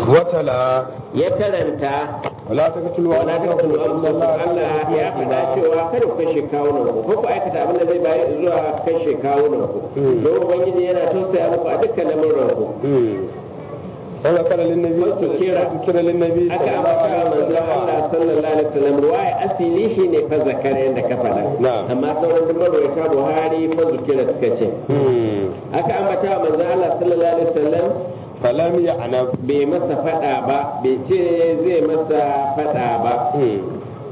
وتلا ya karanta ولا تقتلوا wala ta kasu Allah ya faɗa cewa kada ku kashe kawunan ku ko ku aikata abin da zai bayar zuwa kashe kawunan ku don ubangiji yana tausaya muku a dukkan lamuran ku وذكر للنبي وذكر- ذكر للنبي aka صلى الله ambata عليه manzo وسلم Allah sallallahu alaihi wasallam ruwaya asili shine fa zakara yanda ka faɗa Na'am. amma sauran duk marwayata Buhari fa zukira suka ce مم. aka ambata manzo Allah sallallahu alaihi wasallam فلم يعنف bai masa faɗa ba bai ce zai masa faɗa ba مم.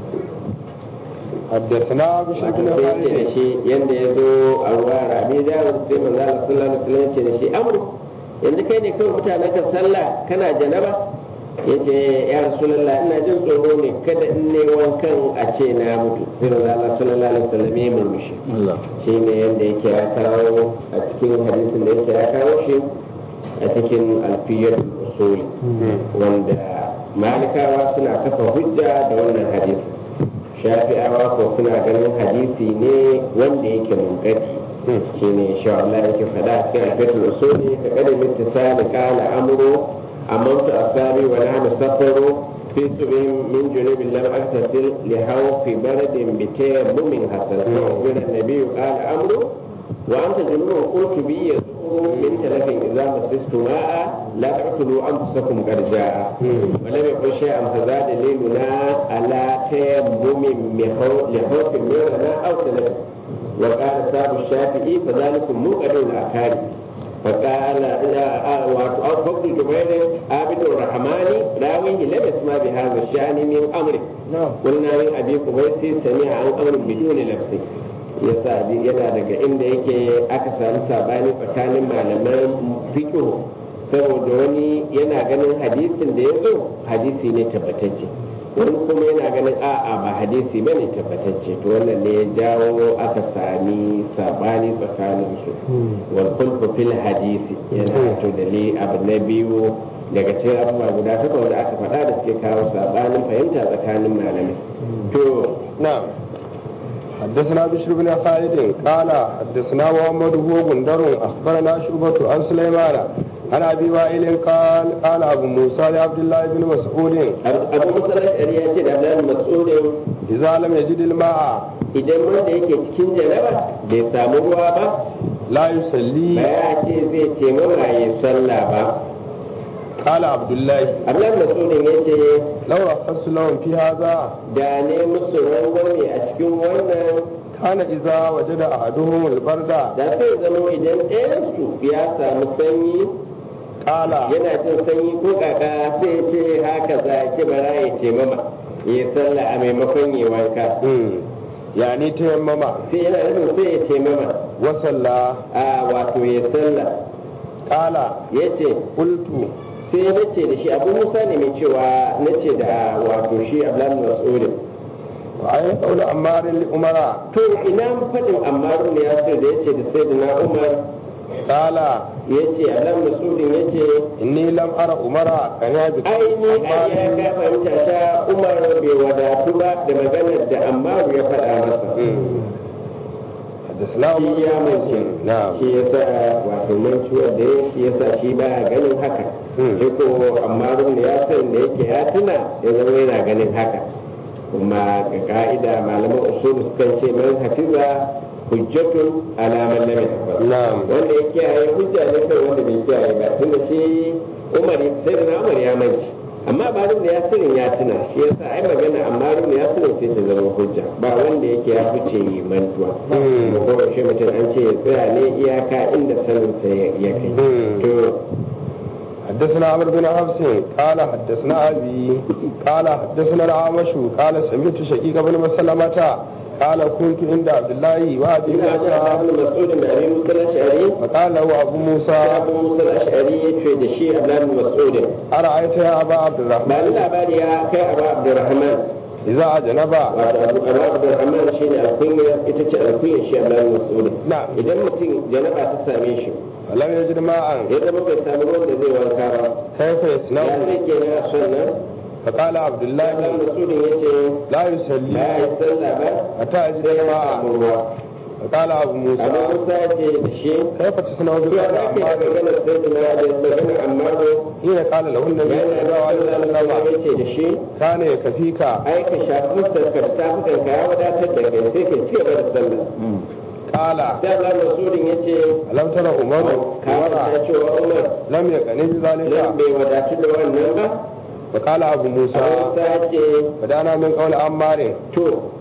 حدثنا بشر wato بن sai ce da خالد shi yanda ya zo a ruwa rabi da sai manzo Allah sallallahu alaihi wasallam ya ce da shi amru yanzu kai ne kawai mutanen ka sallah kana janaba yace ya rasulullah ina jin tsoro ne kada in ne wankan a ce na mutu sai manzo Allah sallallahu alaihi wasallam ya murmushi shine yanda yake ya kawo a cikin hadisin da yake ya kawo shi a cikin alfiyar usuli wanda malikawa suna kafa hujja da wannan hadisi shafi'awa ko suna ganin hadisi ne wanda yake munkadi shine insha Allah yake faɗa a cikin alfiyatul usuli ka kada mittisali qala amru amantu asabi wa nahnu safaru في سبع من جنوب لم أغتسل لخوف برد بتيمم حسن وقال النبي قال أمره وأنت جنوب قلت بي يسوء من تلف إذا مسست ماء لا تقتلوا أنفسكم قد جاء ولم يقل شيئا فزاد ليلنا على تيمم لخوف مرنا أو تلف وقال صاحب الشافعي فذلكم منقذ الأكارم فقال أو فضل جبير عابد الرحمن راويه لم يسمع بهذا الشأن من أمره قلنا من أبي قبيس سمع عن أمر بدون لبسه yasa yana daga inda yake aka samu sabani tsakanin malaman fiqh saboda wani yana ganin hadisin da ya zo hadisi ne tabbatacce wani kuma yana ganin a'a ba hadisi bane tabbatacce to wannan ne ya jawo aka sami sabani tsakanin su wal khulfu fil hadisi yana to dali abu na biyu daga cikin abubuwa guda takwas da aka faɗa da suke kawo sabanin fahimta tsakanin malamai to نعم حدثنا بشر بن خالد قال حدثنا محمد هو غندر اخبرنا شعبة عن سليمان عن ابي وائل قال قال ابو موسى لعبد الله بن مسعود abu musalar ya ce da abdullahi mas'udin اذا لم يجد الماء idan wanda yake cikin jaraba bai samu ruwa ba لا ba يصلي ya ce zai ce ya sallah ba قال عبد الله abdullahi mas'udin ya ce لو رخصت لهم في هذا da ne musu rangwame a cikin wannan كان اذا وجد احدهم البرد da sai zama idan ɗayansu ya samu sanyi قال yana jin sanyi ko kaka sai ya ce haka za a ce bara ya ce mama ya sallah a maimakon ya wanka مم. يعني تيمم sai yana nufin sai ya ce mama وصلى a wato ya sallah قال ya ce قلت sai na ce da shi abu musa ne mai cewa na ce da wato shi abdullahi mas'udin وأي قول عمار لأمراء to ina faɗin ammaru ne ya ce da ya ce da sai da na umar قال ya ce abdullahi mas'udin ya ce إني لم أرى أمراء كان aini a ya ka fahimta ta umar bai wadatu ba da maganar da ammaru ya faɗa masa حدثنا عمر shi ya بن mace مسلم. نعم shi ya sa wato mantuwar da ya shi ya sa shi baya ganin haka Hmm. sai ko ammaru ne ya san da yake ya tuna ya zama yana ganin haka kuma ga ka'ida malaman usulu sukan ce man hafiza hujjatun ala man lam yahfaz نعم wanda ya kiyaye hujja ne kai wanda bai kiyaye ba tunda shi Umar sai da Umar ya manci amma ba da ya sirrin ya tuna shi yasa ai magana amma da ya sirrin sai ta zama hujja ba wanda yake ya fice yi mantuwa Hmm. kuma ko shi mutum an ce ya tsaya ne iyaka inda sanin sa ya kai Hmm. to حدثنا عمرو بن حفص قال حدثنا أبي قال حدثنا الأعمش قال سمعت شقيق بن مسلمة قال كنت عند عبد الله وأبي ina da موسى Ibn Mas'ud da Abi Musa al-Ash'ari فقال له أبو موسى Abu Musa al-Ash'ari ya ce da shi Abdullah bin Mas'ud أرأيت يا أبا عبد ba الرحمن ni labari ya kai Abu Abdurrahman إذا أجنب wato Abu Abu Abdurrahman shine alkunya ita ce alkunya shi Abdullah bin Mas'ud نعم idan mutum janaba ta same shi ولم يجد ماء ya zama bai samu ruwan da zai wanka ba كيف ya يصنع zai ke na sannan فقال عبد الله Allah Masudin ya ce لا ba يصلي ya yi sallah ba حتى يجد sai ya ماء samu ruwa قال أبو abu موسى musa ya ce da shi كيف تصنع ya بقول za ka yi عمار magana sai da na da magana amma حين قال له النبي ya صلى الله عليه ya وسلم ce da shi كان يكفيك ai ka shafi fuskarka da tafukan ka ya wadatar da kai sai ka ci gaba da sallah قال sai Allah Rasulun ya ce ألم ترى عمر ka ta cewa Umar لم يقن nan بذلك bai wadatu da wannan ba فقال أبو موسى Abu Musa ya ce فدانا من قول عمار to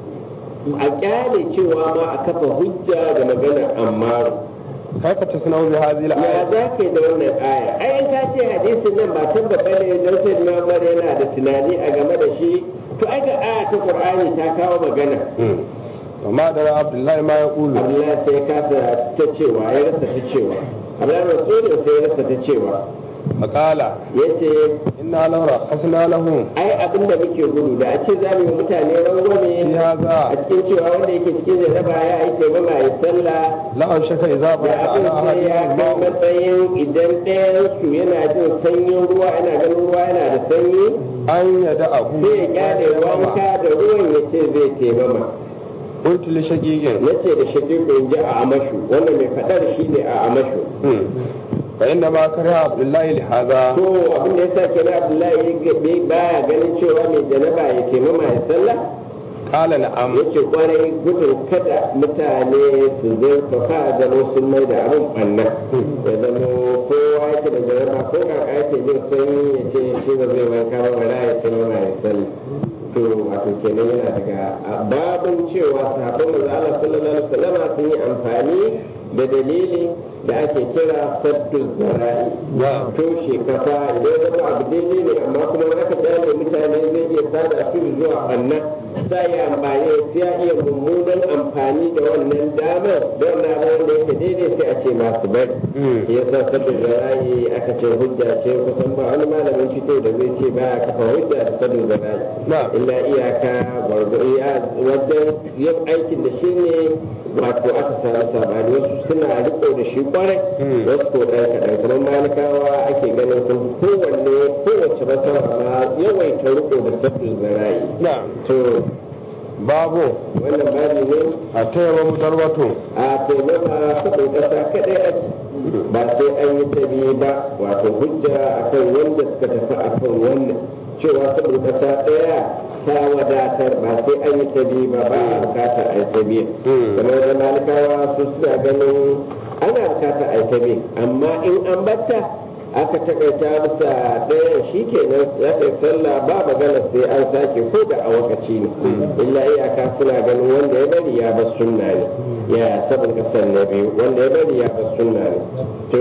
a kyale cewa ma a kafa hujja da magana amma كيف تصنع بهذه ya الآية za ka yi da wannan aya ai in ka ce hadisin nan ba tabbata ne don sai na Umar yana da tunani a game da shi to ai ga aya ta Qur'ani ta kawo magana مم. وما درى عبد الله ما يقول Abdullahi sai ya kasa ta cewa ya rasa ta cewa Abdullahi Rasulun sai ya rasa ta cewa فقال yace إنا لو رخصنا لهم ai abin da muke gudu da a ce za mu yi mutane rangwame في a هذا cikin cewa wanda yake cikin jaraba ya yi taimama ya sallah لا شك إذا da بقى abin على sai ya أحد kai الماء matsayin idan ɗayan su yana jin sanyin ruwa yana ganin ruwa yana da sanyi أن يدعه sai ya kyale wanka da ruwan ya ce zai taimama قلت لشقيق na ce da shaƙiƙo in ji a amashu wannan mai faɗar shi ne a amashu مم. فإنما كره عبد الله لهذا to abin da ya sa kenan abdullahi ya baya ganin cewa mai janaba ya taimama ya sallah قال نعم yake kwarai gudun kada mutane su zurfafa da sun mai da abin ɓanna ya zama kowa yake da jaraba ko kaka yake jin sanyi ya ce shi ba zai wanka ba wala ya ce mama ya sani to wato kenan yana daga babin cewa sahabban manzo Allah sallallahu alaihi wasallam sun yi amfani da dalili da ake kira saddu zara'i نعم toshe kafa idan ya zama abu daidai ne amma kuma aka kyale mutane zai iya sada su zuwa ɓanna sai ya amfani sai ya iya mummunan amfani da wannan damar don na wanda yake daidai sai a ce masu bari مم. ya sa saddu zara'i aka ce hujja ce kusan ba wani malamin fito da zai ce ba a kafa hujja da saddu zara'i نعم illa iyaka gwargwaro ya wajen yin aikin da shi ne wato aka samu sabani wasu suna riko da shi kwarai Hmm. wasu ko ɗan kaɗan kamar malikawa ake ganin sun fi kowanne kowace masara ma yawaita riko da sabbin zara'i نعم to babu wannan babi ne a taiwa mutarwatu a taimama saboda ƙasa kaɗai ake ba sai an yi ta biyu ba wato hujja akan wanda suka tafi akan wannan cewa saboda ƙasa ɗaya ta wadatar ba sai an yi ta biyu ba ba a bukata a yi ta biyu kamar da malikawa su suna ganin ana bukata a yi ta biyu amma in an batta aka takaita bisa ɗayan shi kenan ya kai sallah ba magana sai an sake ko da a wakaci ne illa iyaka suna ganin wanda ya bari ya bar sunna ne ya sabon kasar na biyu wanda ya bari ya bar sunna ne to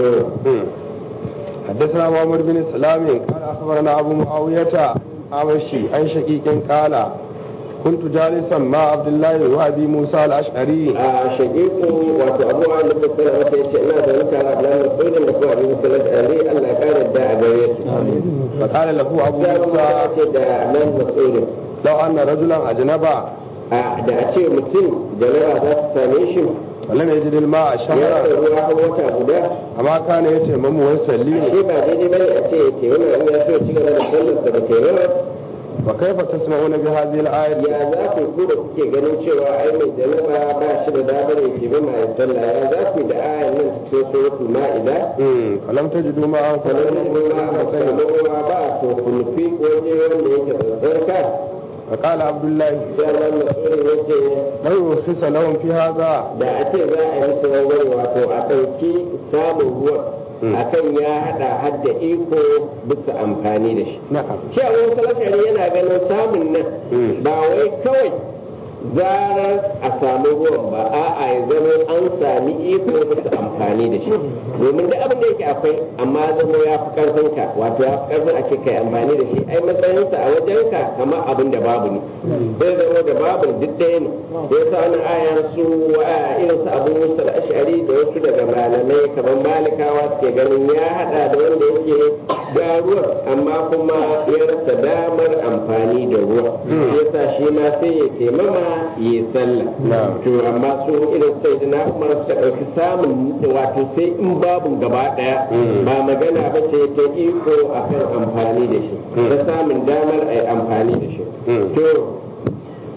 حدثنا محمد بن سلام قال اخبرنا ابو معاويه عمشي عن شقيق قال كنت جالسا مع عبد الله وابي موسى الاشعري a shagiku wato abu a da fassara masa yace ina da mutane a nan masudin da kuma abin musallat ali Allah ya kare da a gare su فقال له ابو sai abu موسى ya ce da nan masudin لو ان رجلا اجنبا a da a ce mutum janaba za su same shi ولم يجد الماء ya شهرا kai ruwa har wata guda اما كان يتيمم ويصلي ashe ba daidai bane a ce ke wannan in ya so ci gaba da sallarsa da ke yawa وكيف تسمعون بهذه الايه ya za ku ku da kuke ganin cewa ai mai janaba ba shi da damar ya ke bama ya sallah ya za ku da ayan nan cikin suratul ma'ida مم. فلم تجدوا ماء kamar ruwa ba samu ruwa ba to ku nufi waje wanda yake tsarka فقال عبد الله sai Allah masuri ya ce لو يرخص لهم في هذا da a ce za a yi musu wangare wato a ɗauki samun ruwan akan ya haɗa hadda iko bisa amfani da shi نعم shi a wani salashari yana ganin samun nan ba wai kawai zarar a samu ruwan ba a'a ya zama an sami iko bisa amfani da shi domin da abin da yake akwai amma zama ya fi karfin ka wato ya fi karfin a ce kai amfani da shi ai matsayinsa a wajen ka kamar abin da babu ne zai zama da babu duk ɗaya ne ya sa wani ayan su a irin su abu musa ashari da wasu daga malamai kamar malikawa suke ganin ya hada da wanda yake ga ruwan amma kuma ya rasa damar amfani da ruwa ya sa shi ma sai ya taimama ya yi sallah Na'am. to amma su irin sai da na umar suka ɗauki samun wato sai in babu gaba ɗaya ba magana ba ce ta iko akan amfani da shi ta samun damar a yi amfani da shi Mm. to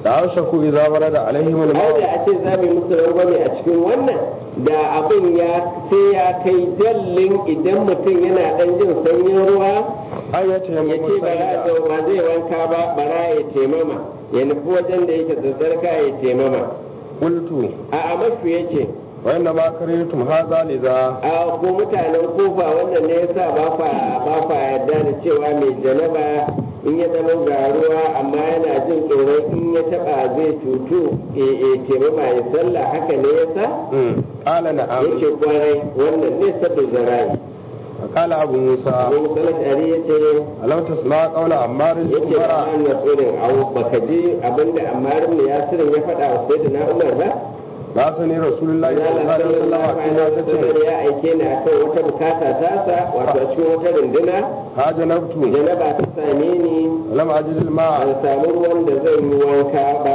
لأوشكوا إذا ورد عليهم ai الماء da a ce za mu yi musu rangwame a cikin wannan da abin ya sai ya kai jallin idan mutum yana dan jin sanyin ruwa أن ya يتيمموا ce ba za سعيدا ba zai wanka ba bara ya taimama ya nufi wajen da yake zazzarka ya taimama قلت a a mafi ya ce وإنما كرهتم هذا لذا a ko mutanen kofa wannan ne yasa ba fa ba fa yarda da cewa mai janaba in ya zama ga ruwa amma yana jin tsoron in ya taba zai cutu e e taimama ya sallah haka ne yasa مم. قال نعم yake kwarai wannan ne sadda zara'i فقال أبو موسى Abu Musa Ash'ari yace ألم تسمع قول عمار بن yace ba عمر an ya tsorin au baka ji abinda Ammar ibn Yasir ya faɗa wa Sayyidina Umar ba بعثني رسول الله صلى الله عليه وسلم فيما Sallallahu تتم ya aike ni akan wata bukata tasa wato a cikin wata runduna هاجنبت janaba ta same ni ولم أجد الماء ban samu ruwan da zan yi wanka ba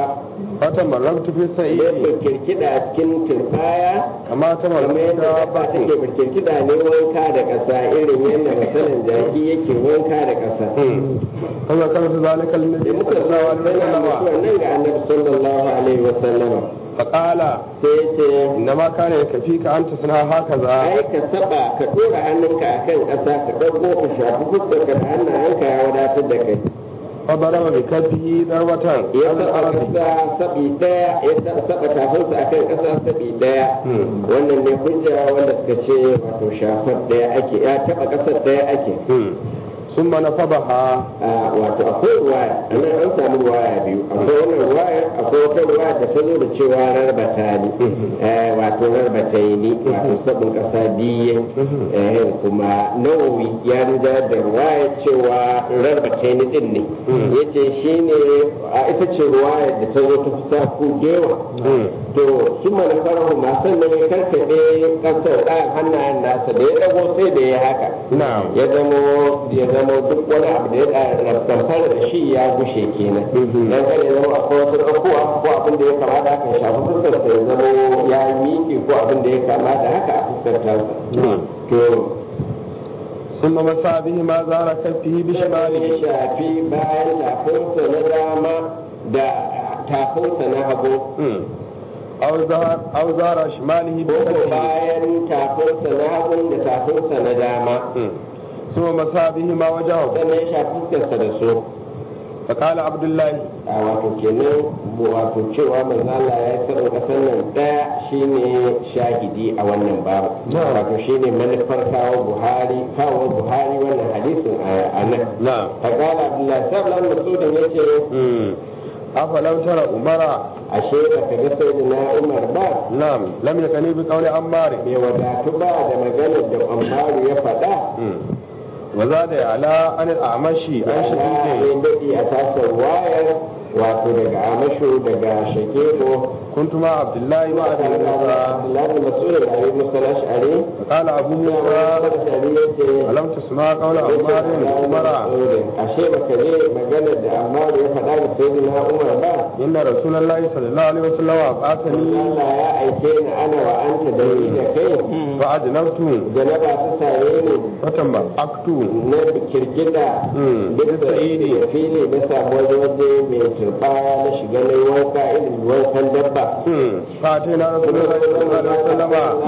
فتمرغت في ya السعيد kirkida a cikin turbaya كما kamar تمرغت yadda dabba take دابة kirkida ne wanka da ƙasa irin yadda misalin jaki yake wanka da ƙasa مم. فذكرت ذلك da للنبي muka صلى zo الله عليه yana mutuwar وسلم nan ga annabi sallallahu alaihi wasallama فقال sai ya ce إنما كان يكفيك أن تصنع هكذا ai ka saba ka dora hannunka akan ƙasa ka ɗauko ka shafi fuskarka da hannayenka ya wadatar da kai فضرب بكفه ضربة ya على saba الأرض ƙasa sabi ɗaya ya saba tafinsa akan ƙasa sabi ɗaya مم. wannan ne hujja wanda suka ce wato shafar ɗaya ake ya taɓa ƙasar ɗaya ake مم. ثم نفضها a wato akwai ruwaya a nan an samu ruwaya biyu akwai wannan ruwaya akwai wata ruwaya da ta zo da cewa rarbata ne eh, wato rarbata ni wato sabon kasa biye eh, kuma nawawi ya rija da ruwaya cewa rarbata ni din ne yace shine a ita ce ruwaya da ta zo ta fi sa ku gewa مم. to sun mana farahu masu nan ya karkaɗe ƙasar ɗayan hannayen nasa da ya ɗago sai da ya haka نعم ya zamo ya zamo duk wani abu da ya ɗamfara da shi ya gushe kenan Mhm. dan kada ya zama akwai wasu ɗaukowa ko abin da ya kamata haka ya shafi fuskar sa ya zamo ya miƙe ko abin da ya kamata haka a fuskar tasa نعم to ثم مسى به ما زار كفه ya بشماله shafi bayan tafinsa na dama da tafinsa na hagu مم. أو زار أو زار شماله ko ko بكفه bayan tafinsa na hagu da tafinsa na dama مم. ثم مسى به ما وجهه sannan ya shafi fuskarsa da su فقال عبد الله a wato kenan wato cewa manzala ya sanin kasar nan daya shine shahidi a wannan babu Na'am. wato shine manufar kawo buhari kawo buhari wannan hadisin a nan نعم فقال عبد الله سبحانه مسعود yace مم. أفلم ترى عمر ashe baka ga sayyidina Umar ba نعم لم يكن بقول عمار bai wadatu ba da maganar da Ammaru ya faɗa مم. وزاد على عن الأعمش عن ana شديد yin daɗi a tasar wayar wato daga amasho daga shakeko كنت مع عبد الله وأبي موسى Abdullahi Mas'ud da Abi Musa al-Ash'ari فقال أبو موسى ألم تسمع قول عمار عمر ashe baka je maganar da Ammaru ya faɗa da sayyidina Umar ba إن رسول الله صلى الله عليه وسلم بعثني Allah ya aike ni ana wa anta da ni da kai فأجنبت janaba ta same ni فتم أكتو na kirkida Mm, duk bisa idi. da fili na samu wani waje mai turbaya na shiga na yi wanka irin wankan dabba فأتينا رسول الله صلى الله عليه وسلم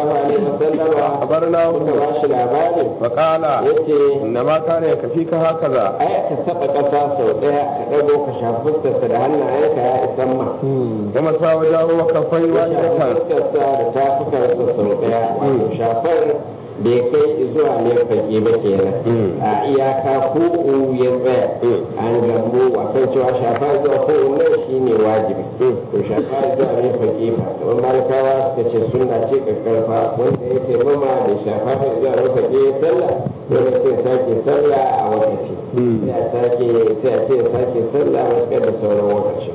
Muka أخبرناه ba shi labari فقال yace إنما كان يكفيك هكذا ai ka saba ƙasa sau ɗaya ka ɗago ka shafi fuskarsa da hannayenka ya isan ma. ومسى وجهه وكفيه Ya shafi واحدة fuskarsa da tafukarsa sau ɗaya wato shafar bai kai zuwa mai fage ba kenan. Mm. A iyaka ku'u ya tsaya. Mm. An gambo wasan cewa shafa zuwa ku'u nan shi ne wajibi. To shafa zuwa mai fage ba. Kamar malikawa suka ce sunna ce ƙarƙarfa wanda ya taimama da shafa zuwa mai fage ya sallah. Dole sai sake sallah a wakaci. Mm. sai a sake sai a ce sake sallah matuƙar da sauran lokaci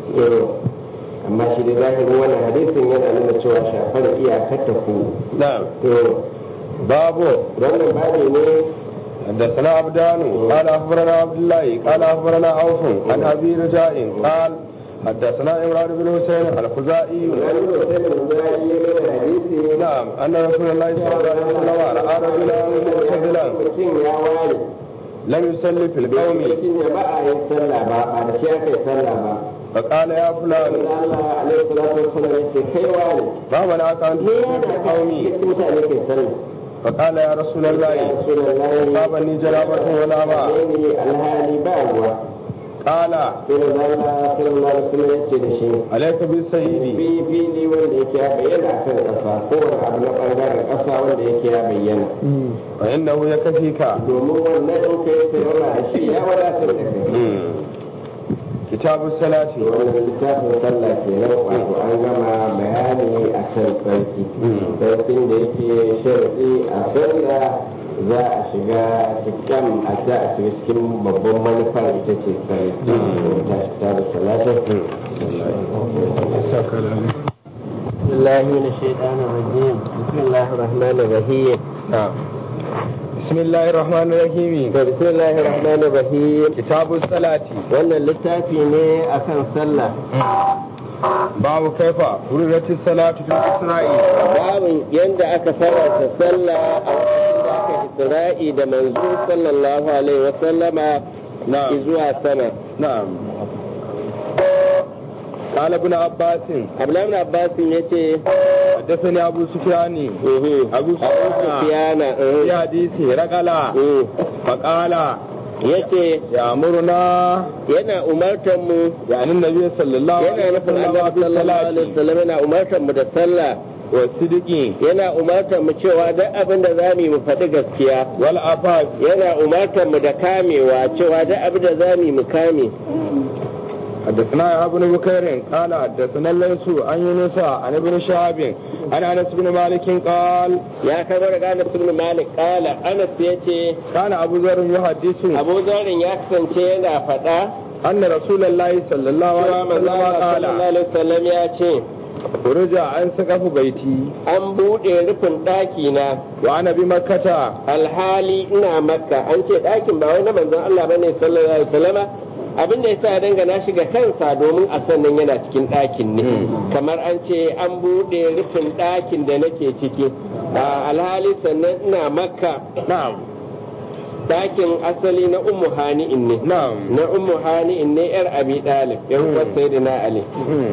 amma shi da zahirin wannan hadisin yana nuna cewa shafar iyakar ta ku نعم to باب wannan babi ne حدثنا عبدان قال اخبرنا عبد الله قال اخبرنا عوف عن ابي رجاء قال حدثنا عمران بن حسين الخزائي wani mutum da ya yi mana hadisi نعم ان رسول الله صلى الله عليه وسلم راى رجلا معتزلا mutum ya ware lam yusalli fil qawmi shi ne ba a yin sallah ba ba da shi aka yi sallah ba fa qala ya fulan Allah alaihi salatu wassalam yace kai wani ma mana ka an ne fil yana qawmi cikin mutane kai sallah fa qala ya rasulullah ya rasulullahi sabani janabatun wala ma ne alhali ba ruwa qala sai da Allah sallallahu alaihi wasallam yace da shi alayka bis sayyidi fi fili wanda yake ya bayyana akan ƙasa kowane abu na ɓangaren ƙasa wanda yake ya bayyana fa innahu yakfika domin wannan in kai sai wala shi ya wadatar da kai kitabu salati wannan littafin sallah ke nan wato an gama bayani a kan sarki sarkin da yake sharadi a sallah za a shiga cikin a za a shiga cikin babban manufar ita ce sarki ta kitabu salatin بسم الله من الشيطان الرجيم بسم الله الرحمن الرحيم نعم بسم الله الرحمن الرحيم بسم الله الرحمن الرحيم kitabu salati wannan littafi ne akan sallah babu kaifa furidatis salatu fil isra'i babin yadda aka faranta sallah a lokacin da aka isra'i da manzo sallallahu alaihi wa sallama na'am zuwa sama na'am قال ابن عباس abdullahi ibn abbas yace حدثني ابو سفيان uhu ابو سفيان sufyana في حديث رقلا uhu فقال yace يأمرنا yana umartar mu يعني النبي صلى الله yana عليه nufin وسلم annabi sallallahu alaihi بالصلاة wasallam yana umartar mu da sallah والصدق yana umartar mu cewa duk abin da za mu yi mu faɗi gaskiya والعفاف yana umartar mu da kamewa cewa duk abin da za mu yi mu kame حدثنا يا ابن بكير قال حدثنا الليث عن يونس عن ابن شهاب عن انس بن مالك قال ya kai daga Anas ibn Malik kala Anas yace كان ابو ذر يحدث Abu Zarin ya kasance yana faɗa ان رسول الله صلى الله cewa عليه manzo وسلم Allah قال sallallahu alaihi wasallam ya ce خرج عن سقف بيتي an buɗe rufin ɗaki na وانا بمكة alhali ina makka an ce ɗakin ba wai na manzon Allah bane sallallahu alaihi wasallama abin da yasa ya dangana shi ga kansa domin a sannan yana cikin ɗakin ne kamar an ce an buɗe rufin ɗakin da nake ciki a alhali sannan ina makka نعم ɗakin asali na ummu hani'in ne نعم na ummu hani'in ne yar abi dalib yan uwar sayyidina ali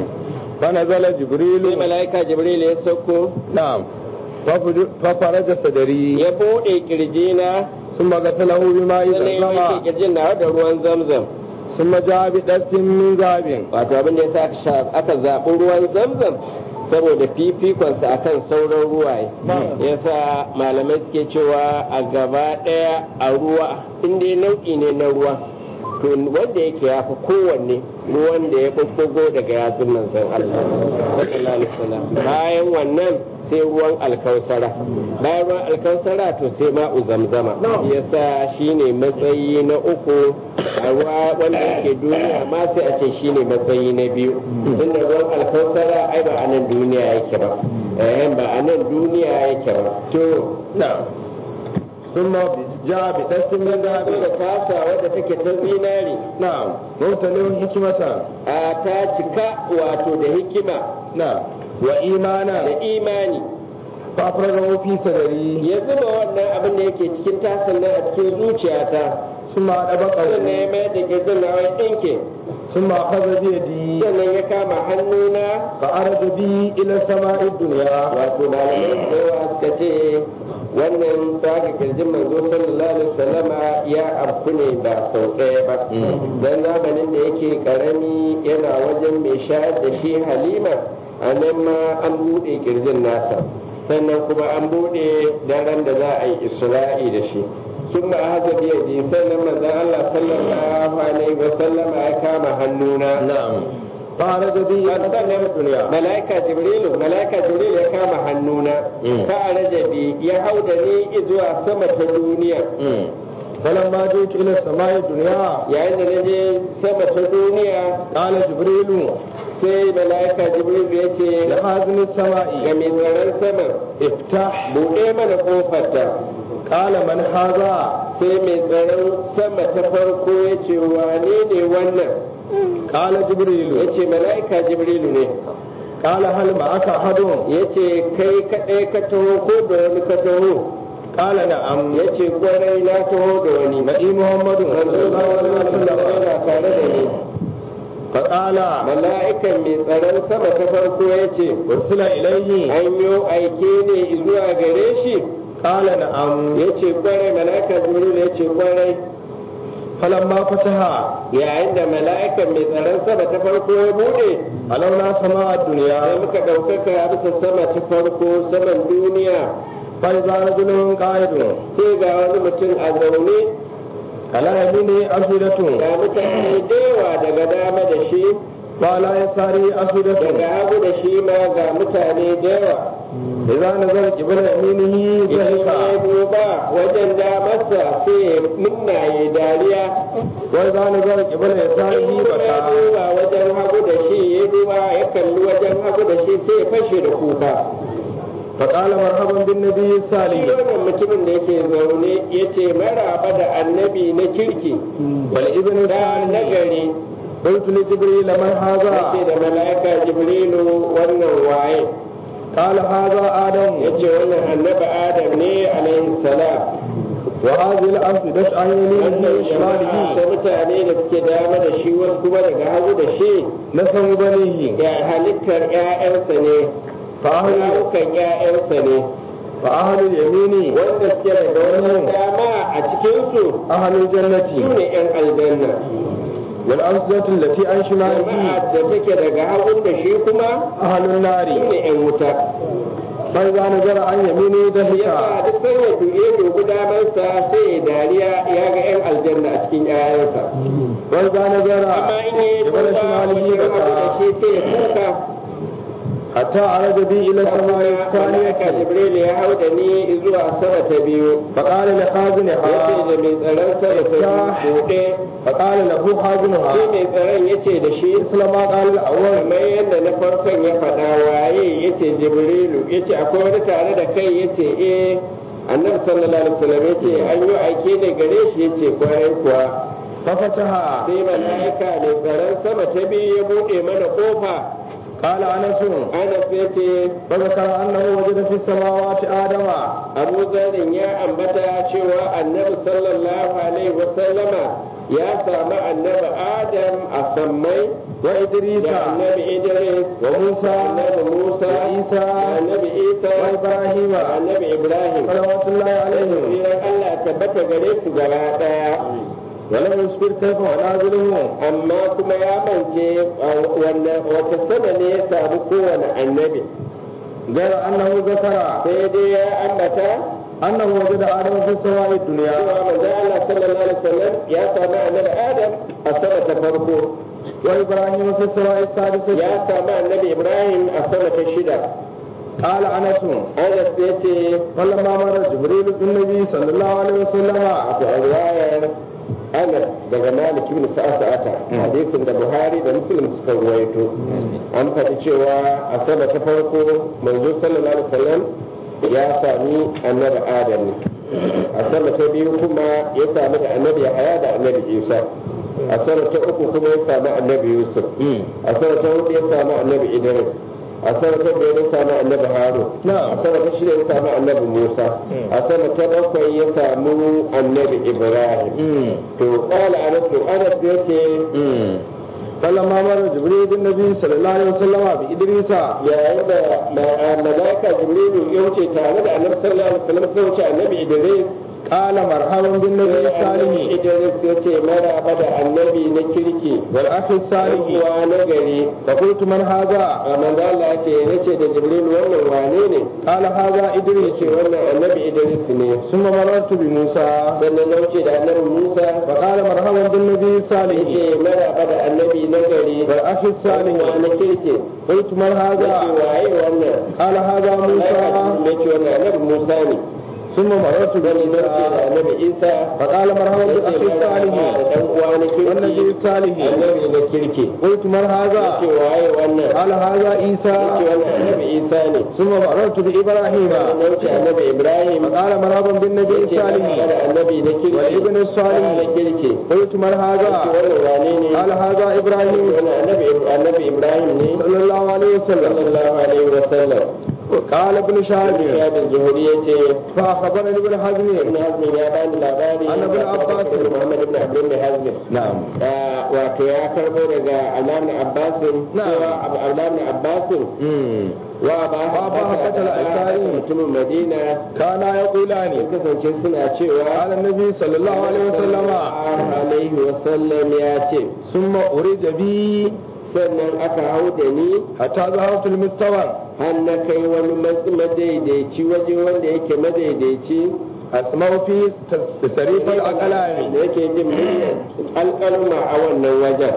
فنزل sai جبريل malaika jibril ya sauko نعم ففج- ففرج صدري ya buɗe kirjina ثم غسله بماء sannan ya wanke زمزم kirjin na da ruwan zamzam ثم جاء بدست من ذهب wato abin da yasa aka sha- aka zaɓi ruwan zamzam saboda fifikonsa akan sauran ruwaye yasa malamai suke cewa a gaba ɗaya a ruwa inda nau'i ne na ruwa to wanda yake ya fi kowanne ruwan da ya ɓuɓɓugo daga yatsun manzon Allah sallallahu alaihi wasallam bayan wannan sai ruwan alkausara bayan ruwan alkausara to sai ma'u zamzama yasa shine matsayi na uku a ruwa wanda yake duniya ma sai a ce shine matsayi na biyu tunda ruwan alkausara ai ba a nan duniya yake ba eh ba a nan duniya yake ba to نعم ثم جاء بدست من zo ذهب da tasa wadda take ta zinari نعم ممتلئ حكمة a ta cika wato da hikima نعم وإيمانا da imani فأفرغه في صدري ya zuba wannan abin da yake cikin tasan nan a cikin zuciyata ثم أدبقه sannan ya mayar da gizon na wai ɗinke ثم أخذ بيدي sannan ya kama hannuna فأرد بي إلى السماء الدنيا wato malamai da yawa suka ce wannan tsaga kirjin manzo sallallahu alaihi wasallama ya afku ne ba sau ɗaya ba dan zamanin da yake karami yana wajen mai shayar da shi halima a nan ma an buɗe kirjin nasa sannan kuma an buɗe daren da za a yi isra'i da shi sun ma haka biya ji sannan manzon Allah sallallahu alaihi wasallama ya kama hannuna نعم فأرد بي إلى السماء الدنيا malaika jibrilu malaika jibril ya kama hannuna Mm. fa arajabi ya hau da ni zuwa sama ta duniya فلما جئت إلى السماء الدنيا yayin da na je sama ta duniya قال جبريل sai malaika jibril ya ce لحازم ga السماء mai tsaron sama افتح buɗe mana kofarta قال من هذا sai mai tsaron sama ta farko ya ce wane ne wannan قال ya جبريل ce malaika jibrilu ne قال هل معك أحد ya ce kai kaɗai ka taho ko da wani ka taho قال نعم yace kwarai na taho da wani نبي محمد manzo صلى الله عليه sallallahu alaihi wasallam وسلم yana tare da ni فقال mala'ikan mai tsaron sama ta farko yace أرسل إليه an yo aike ne zuwa gare shi قال نعم yace kwarai mala'ika jibril yace kwarai فلما فتح yayin da mala'ikan mai tsaron sama ta farko ya bude علونا سماء sai الدنيا muka ɗaukaka bisa sama ta farko saman duniya فإذا رجل قائد sai ga wani mutum a zaune على يمينه أفئدة ga mutane da yawa daga dama da shi وعلى يساره daga أفئدة hagu da shi ma ga mutane da yawa إذا نزل قبل يمينه idan ya ضحك duba wajen damarsa sai ya nuna ya dariya وإذا نزل قبل in يساره kuma ya بكى duba wajen hagu da shi ya duba ya kalli wajen hagu da shi sai ya fashe da kuka فقال مرحبا بالنبي shi الصالح wannan mutumin da yake zaune ya ce maraba da annabi na kirki والابن da الصالح nagari قلت لجبريل من yake هذا da mala'ika jibrilu wannan waye قال هذا آدم yace wannan annabi adam ne alaihi salam وهذه الأفئدة عن يمينه wannan jama'a ta وشماله mutane da suke dama da shi wasu kuma daga hagu da shi نسم بنيه ya halittar ƴaƴansa ne فأهل rawukan ƴaƴansa ne فأهل اليمين wanda suke daga wannan dama a cikinsu أهل su الجنة ne ƴan aljanna والأفئدة التي عن jama'a شماله da take daga hagun da shi kuma أهل su النار ne ƴan wuta فإذا نزل عن يمينه yasa ضحك duk sai ya duye dubu damansa sai ya dariya ya ga ƴan aljanna a cikin ƴaƴansa وإذا نزل amma in ya قبل duba شماله wajen hagu da بكى shi sai ya kuka حتى عرج بي إلى السماء mala'ika الثانية jibril ya hau da ni zuwa sama ta biyu فقال yace لخازنها da mai tsaron sama ta biyu buɗe فقال له خازنها shi mai tsaron yace da shi مثل ما قال الأول kamar yadda na farkon ya faɗa waye yace jibrilu yace akwai wani tare da kai yace eh annabi sallallahu alaihi wasallam yace an yi aike ne gare shi yace kwarai kuwa ففتحها sai mala'ika mai tsaron sama ta biyu ya buɗe mana kofa قال أنس anas yace فذكر أنه وجد في السماوات آدم abu zarin ya ambata cewa annabi sallallahu alaihi wasallama ya samu annabi adam a sammai وإدريس da annabi idris وموسى da annabi musa وعيسى da annabi isa وإبراهيم da annabi ibrahim صلوات الله عليهم Tsiran allah tabbata gare su gaba daya ولم يصبر كيف ونازله amma kuma ya mance a wanne- wace sama ne ya samu kowane annabi غير أنه ذكر sai dai ya ambata أنه وجد آدم في السماء الدنيا cewa manzo Allah sallallahu alaihi wasallam ya samu annabi Adam a sama ta farko وإبراهيم في السماء السادسة ya samu annabi Ibrahim a sama ta shida قال أنس Anas ya ce فلما مر جبريل بالنبي صلى الله عليه وسلم wato a riwayar Anas daga Malik ibn Sa'ata hadisin da Buhari da Muslim suka ruwaito an faɗi cewa a sama ta farko manzo sallallahu alaihi wasallam ya sami annabi Adam ne a sama ta biyu kuma ya sami da annabi Yahaya da annabi Isa a sama ta uku kuma ya sami annabi Yusuf a sama ta hudu ya sami annabi Idris a sama ta biyar ya sami annabi Harun نعم a sama ta shida ya sami annabi Musa a sama ta bakwai ya samu annabi Ibrahim to qala Anas Anas yace فلما مر جبريل بالنبي صلى الله عليه وسلم بإدريس yayin da ma- malaika Jibrilu ya wuce tare da Annabi sallallahu alaihi wasallam sai wuce annabi Idris قال مرحبا بالنبي sai annabi الصالح Idris yace maraba da annabi na kirki والأخ الصالح uwa na gari فقلت من هذا a manzo Allah yace yace da Jibril wannan wane ne قال هذا yace إدريس wannan annabi Idris ne ثم مررت بموسى sannan na wuce da annabi Musa فقال مرحبا بالنبي الصالح yace maraba da annabi na gari والأخ uwa الصالح na kirki قلت من yace هذا waye wannan قال هذا موسى yace wannan annabi Musa ne ثم مررت gani na ce da بموسى annabi Isa فقال مرحبا yace بالأخ maraba da الصالح dan uwa na والنبي kirki الصالح annabi na kirki قلت من yace هذا waye wannan قال هذا yace عيسى wannan annabi Isa ne ثم مررت بإبراهيم na wuce annabi Ibrahim فقال مرحبا بالنبي yace maraba الصالح da annabi na kirki والابن الصالح. na kirki قلت من yace هذا wannan wane ne قال هذا yace إبراهيم wannan annabi annabi Ibrahim ne صلى الله عليه وسلم sallallahu alaihi wa sallam وقال ابن شهاب ya da zuhuri ya ce فأخبرني ابن ibn حزم hazmin ya bani labari An ibn Abbas. daga muhammad ibn abdul ibn hazmin نعم Ah, wato ya karbo daga alamun abbasin Na'am. cewa alamun abbasin wa ba Wa ba hakatal ansari. mutumin madina كانا sun يقولان kasance suna cewa قال النبي صلى الله عليه وسلم sallallahu alaihi wasallam ya ce ثم أريد بي sannan aka hau da ni حتى ذهبت المستوى har na kai wani mas- madaidaici waje wanda yake madaidaici أسمع في تصريف الأقلام da yake jin muryar alƙalma a wannan wajen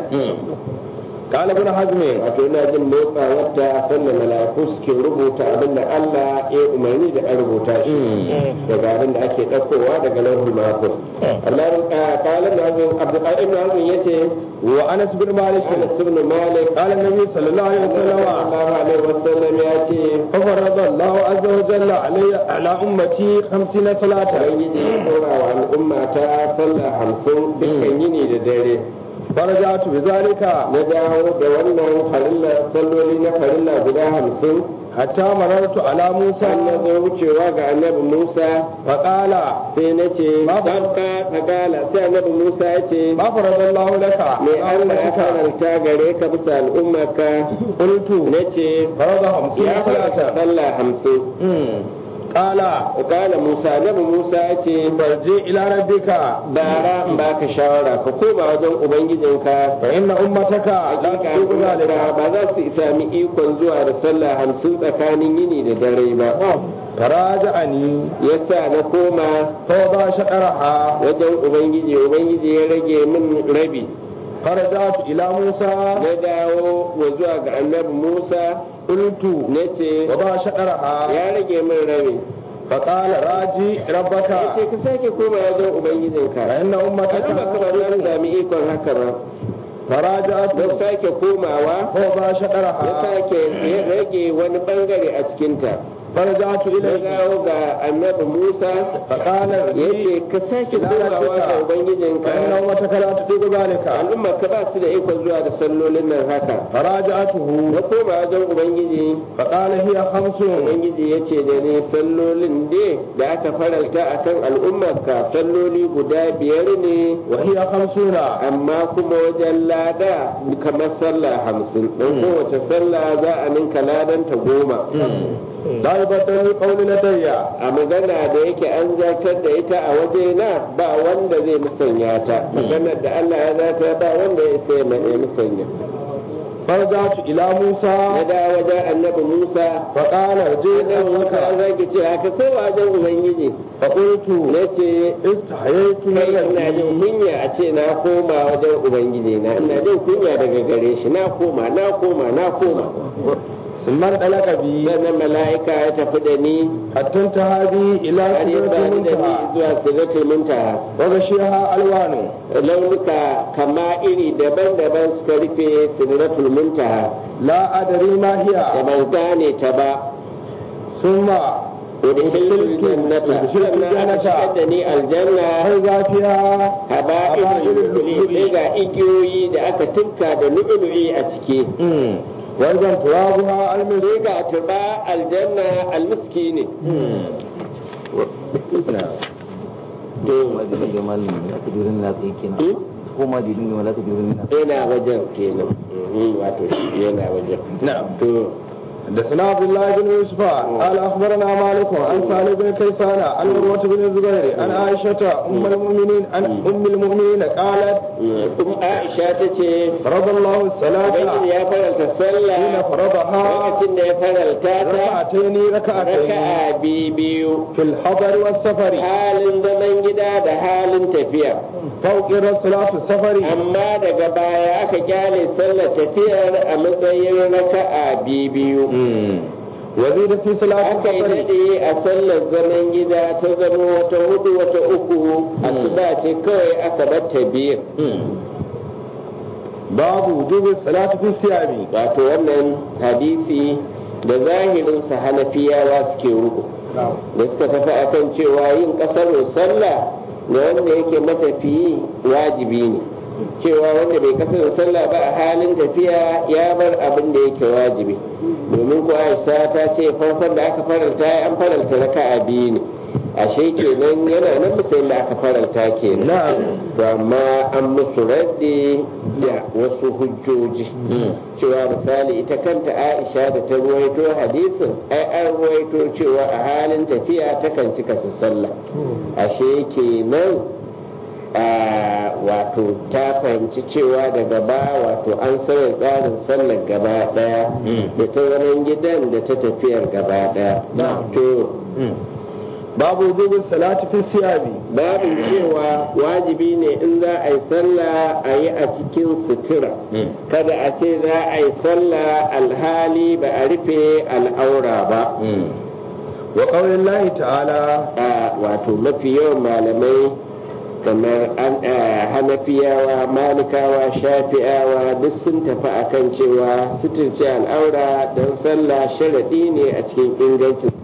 قال ابن حزم wato ina jin motsa wadda sannan mala'iku suke rubuta abin da Allah ya umarni da a rubuta shi daga abin da ake ɗaukowa daga lauhul mahfuz Allah kalan da hazin Abdul ibn Hazm yace وأنس بن مالك Anas ibn Malik قال النبي صلى الله عليه وسلم sallallahu alaihi wasallam ya ce ففرض الله عز وجل علي على أمتي خمسين صلاة Ubangiji ya ɗora wa al'umma ta sallah hamsin dukkan yini da dare فرجعت بذلك na dawo da wannan farilla salloli na farilla guda hamsin حتى مررت على har na موسى zo wucewa ga annabi Musa فقال sai na ce Babu. sabka fagala sai annabi Musa ya ce ما فرض الله لك me على Allah ya أمتك faranta gare ka bisa al'ummarka قلت na ce فرض خمسين ya faranta صلاة sallah hamsin مم. قال kala Musa annabi Musa ya ce farji ila rabbika bara in baka shawara ka koma wajen ubangijinka fa inna ummataka la hakika tuqu zalika al'ummarka ba za su sami ikon zuwa da sallah hamsin tsakanin yini da dare ba faraja'ani yasa na koma fa ba shaqaraha wajen ubangiji ubangiji ya rage min rabi faraja'tu ila musa na dawo wa zuwa ga annabi musa qultu na ce wa ba shaqaraha ya rage min rabi fa qala raji ya ce rabbaka ka sake koma wajen ubangijinka fa inna ummataka al'umma ka ba za su sami ikon haka ba faraja'tu don sake komawa fa ba ya shaqaraha sake ya rage wani bangare a cikinta faraja'tu na ilayka dawo ga annabi musa fa qala ya raji ce ka sake komawa ga ubangijinka fa inna ummataka la tuqu zalika al'umma ka ba su da ikon zuwa da sallolin nan haka faraja'tuhu na koma wajen ubangiji fa qala hiya khamsun ubangiji ya ce da ni sallolin ne da aka faralta a kan al'ummarka salloli guda biyar ne wa hiya khamsuna amma kuma wajen lada kamar sallah hamsin don kowace sallah za a ninka ladanta goma la yubaddalu qawli ladayya a magana da yake an zartar da ita a waje na ba wanda zai musanya ta maganar da Allah ya zartar ba wanda ya sai ya musanya farja'tu ila na musa da wajen annabi Musa fa qala raji annabi Musa rabbaka zaki ce haka ko wajen ubangiji fa qultu na ce istahaytu min kai ina jin rabbi kunya a ce na koma wajen ubangiji na ina jin kunya daga gare shi na koma na koma na koma summan dalaka bi sannan mala'ika ya tafi da ni hatta tahabi ila har ya sidratil sani da ni muntaha zuwa sidratul muntaha wa gashiha alwanu launuka kama iri daban-daban suka rufe sidratul muntaha la adri ma da hiya ban gane ta ba summa udkhilul jannata udkhilul sannan aka shigar jannata da ni aljanna har zafiya haba'ilul lu'lu'i sai ga igiyoyi da aka tinka da lu'lu'i a ciki wajen turabuha almis sai ga turba aljanna almiski ne ma da rage malin da aka jurin na tsaye kenan ko ma da rage aka jurin na yana wajen kenan Mhm, wato shi yana wajen na'am to حدثنا عبد الله بن يوسف قال اخبرنا مالك عن سالم بن كيسان عن عروه بن الزبير عن عائشه ام المؤمنين عن ام المؤمنين قالت kuma aisha ta ce فرض الله الصلاه ubangiji ya faralta حين sallah فرضها lokacin da ya faralta ta ركعتين ركعتين raka'a biyu biyu في الحضر والسفر halin zaman gida da halin tafiya فوقر صلاه السفر amma daga baya aka kyale sallar tafiyar a matsayin raka'a biyu biyu وزيد في صلاه aka yi السفر daɗe a sallar zaman gida ta zama wata hudu wata uku asuba ce kawai aka batta biyu باب وجوب الصلاه في الثياب wato wannan hadisi da zahirin sa hanafiyawa suke ruku da suka tafi akan cewa yin kasar sallah da wanda yake matafiyi wajibi ne cewa wanda bai kasar sallah ba a halin tafiya ya bar abin da yake wajibi domin ko aisha ta ce farkon da aka faranta an faranta raka'a biyu ne ashe kenan yana nan misalin da aka faranta kenan to amma an musu raddi da wasu hujjoji cewa misali ita kanta aisha da ta ruwaito hadisin ai an ruwaito cewa a halin tafiya takan cika su sallah ashe kenan a wato ta fahimci cewa daga ba wato an sauya tsarin sallar gaba daya da ta zaman gidan da ta tafiyar gaba daya to babu wujubin salati fi siyabi babu cewa wajibi ne in za a yi sallah a yi a cikin sutura kada a ce za a yi sallah alhali ba a rufe al'aura ba wa qaulillahi lahi ta'ala a wato mafi yawan malamai kamar hanafiyawa malikawa shafi'awa duk sun tafi akan cewa suturce al'aura don sallah sharaɗi ne a cikin ingancin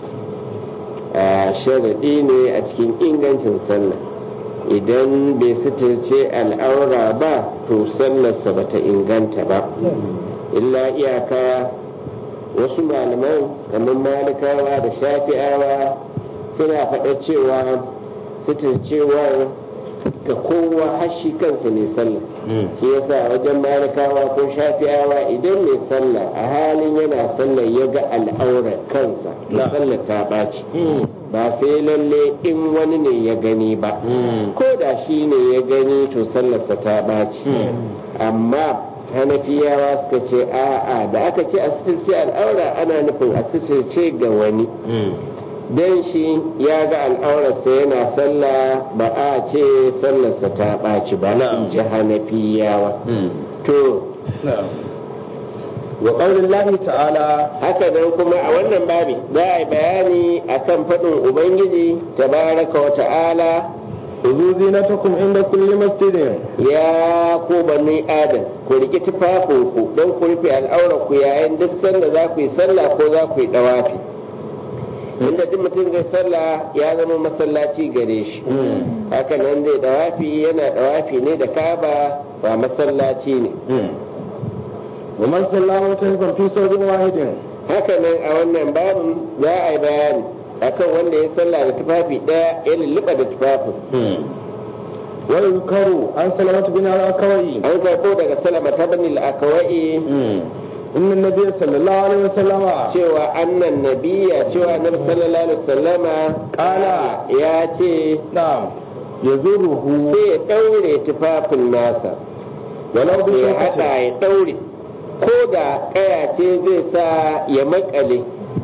sallah sharaɗi ne a cikin ingancin sallah idan bai suturce al'aura ba to sallarsa bata inganta ba illa iyaka wasu malaman kamar malikawa da shafi'awa suna faɗa cewa suturcewar ga kowa hashi kansa mai sallah shi yasa wajen malikawa ko shafi'awa idan mai sallah a halin yana sallah ya ga al'aurar kansa na sallah ta ɓaci ba sai lalle in wani ne ya gani ba ko da shi ne ya gani to sallarsa ta ɓaci amma hanafiyawa suka ce a'a da aka ce a suturce al'aura ana nufin a suturce ga wani don shi ya ga al'aurarsa yana sallah ba a ce sallarsa ta ɓaci ba in ji hanafiyawa to wa qaulillahi ta'ala haka nan kuma a wannan babi za a yi bayani akan faɗin ubangiji tabaraka wa ta'ala khudhu zinatakum inda kulli masjidin ya ku bani adam ku riki tufafinku don ku rufe al'aura ku yayin duk sanda za ku yi sallah ko za ku yi dawafi inda duk mutum zai sallah ya zama masallaci gare shi haka nan zai dawafi yana dawafi ne da kaba ba masallaci ne wa man sallama ta fi saurin wahidin haka nan a wannan babin za a yi bayani akan wanda ya sallah da tufafi daya ya lulluɓa da tufafin wa yuzkaru an salamatu bin al-akawai an karɓo daga salama ta bani al-akawai inna nabiyya sallallahu alaihi wasallama cewa annan nabiya cewa annabi sallallahu alaihi wasallama Kala. ya ce na'am yazuruhu sai ya daure tufafin nasa walau bi ya hada shakati ya daure ko da kaya ce zai sa ya makale